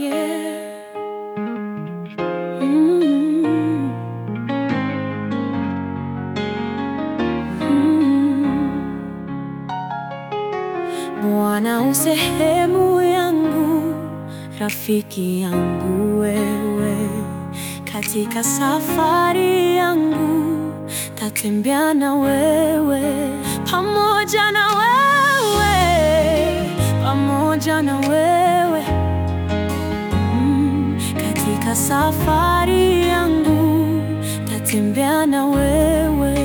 yeah. Mm. Mm. Bwana u sehemu yangu, rafiki yangu wewe, katika safari yangu tatembea na wewe, pamoja na wewe, pamoja na wewe mm, katika safari yangu tatembea na wewe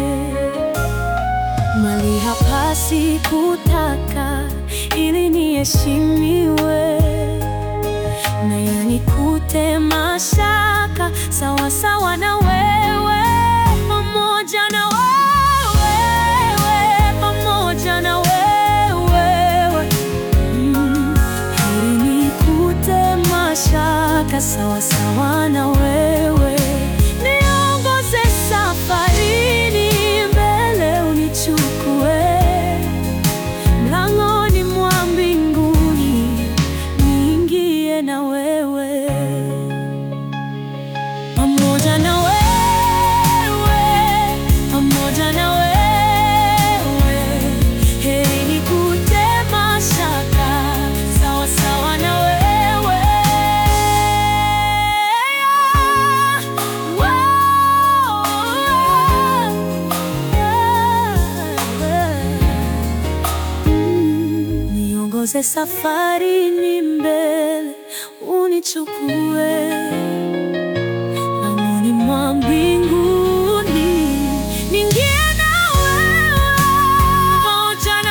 mali hapa sikutaka ili niheshimiwe, na yanikute mashaka sawa sawa na wewe, pamoja na wewe, pamoja na wewe mm, ili nikute mashaka sawa sawa na wewe, niongoze safarini mbele unichukue mlangoni mwa mbinguni niingie na wewe pamoja na wewe pamoja na wewe heri nikute mashaka sawa sawa na wewe Niongoze safarini mbele, unichukue langoni mwa mbinguni, niingie na wewe, pamoja na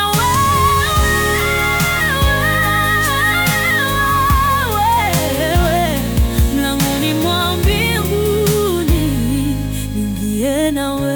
wewe, mlangoni mwa mbinguni, niingie na wewe.